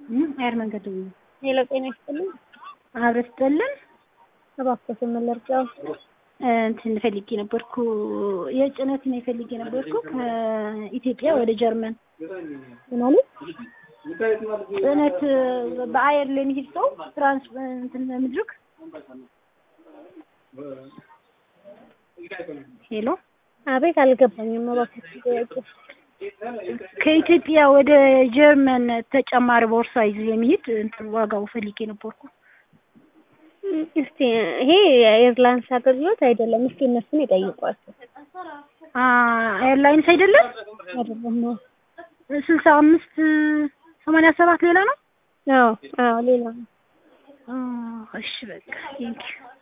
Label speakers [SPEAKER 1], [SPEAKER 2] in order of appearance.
[SPEAKER 1] አየር መንገድ
[SPEAKER 2] ሄሎ ጤና ይስጥልኝ።
[SPEAKER 1] አብረ ስጥልን
[SPEAKER 2] እባክዎት መለርጫው
[SPEAKER 1] እንትን ፈልጌ ነበርኩ የጭነት ነው የፈልጌ ነበርኩ ከኢትዮጵያ ወደ ጀርመን
[SPEAKER 2] ማለት
[SPEAKER 1] ጭነት በአየር ላይ የሚሄድ ሰው ትራንስ እንትን ምድርክ ሄሎ
[SPEAKER 2] አቤት አልገባኝም። እባክዎት ጥያቄ
[SPEAKER 1] ከኢትዮጵያ ወደ ጀርመን ተጨማሪ ቦርሳ ይዞ የሚሄድ እንትን ዋጋው ፈልጌ ነበርኩ።
[SPEAKER 2] እስቲ ይሄ የኤርላይንስ አገልግሎት አይደለም። እስቲ እነሱን ይጠይቋቸው።
[SPEAKER 1] ኤርላይንስ አይደለም
[SPEAKER 2] አይደለም ነው።
[SPEAKER 1] ስልሳ አምስት ሰማንያ ሰባት ሌላ ነው።
[SPEAKER 2] አዎ አዎ ሌላ ነው።
[SPEAKER 1] እሺ በቃ ቴንኪው